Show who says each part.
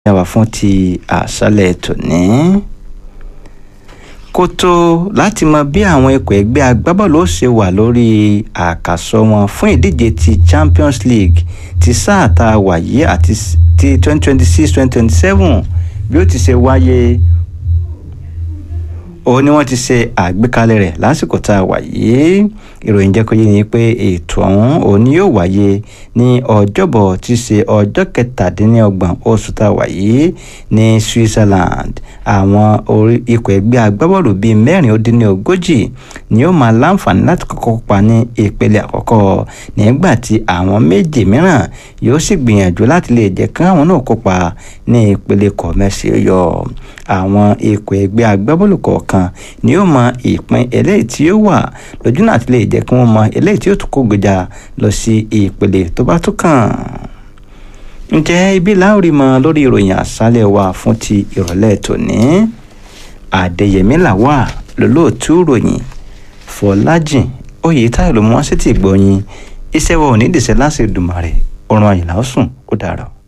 Speaker 1: yàwá fún ti àṣálẹ̀ tòní. kó tó láti mọ bí àwọn ikọ̀ ẹgbẹ́ agbábọ́ọ̀lù ó ṣe wà lórí àkàsọ wọn fún ìdíje ti champions league ti sáà tá a wà yìí àti ti twenty twenty six twenty twenty seven bí ó ti ṣe wáyé òun ni wọ́n ti ṣe àgbékalẹ̀ rẹ̀ lásìkò tá a wà yìí ìròyìn jẹ́ kó yé ni pé ètò ọ̀hún òun ni yóò wáyé ní ọjọ́bọ̀ tí í ṣe ọjọ́ kẹtàdínlọ́gbọ̀n oṣù tá a wà yìí ní Switzerland àwọn orí ikọ̀ ẹgbẹ́ agbábọ́ọ̀lù bíi mẹ́rin ó dín ní ogójì ni ó máa láǹfààní láti kọ́kọ́ kópa ní ìpele àkọ́kọ́ nígbà tí àwọn méje mìíràn yóò sì gbìyànjú láti lè jẹ́ kí àwọn náà kópa ní ìpele kọ̀mẹ́sì yọ àwọn ikọ̀ ẹgbẹ́ agbábọ́ọ̀lù kọ̀ọ̀kan ni ó mọ ìpín eléyìí tí ó wà lójú náà ti lè jẹ́ kí wọ́n mọ eléyìí tí ó tún kó gbèjà lọ sí ìpele tó bá tún kàn. ǹjẹ́ ibi láòrí mọ lórí ìròyìn àṣálẹ̀ wa fún ti ìrọ̀lẹ́ tòní àdẹ̀yẹmí làwà lólóòtú ròyìn fọlájìn oyètáyọ̀ ló mú wá sí ti gbọ̀yìn iṣẹ́ wa ò ní dìṣẹ́ láti dùmarè ọ̀run àyìnlá ó sùn ó dàrọ̀.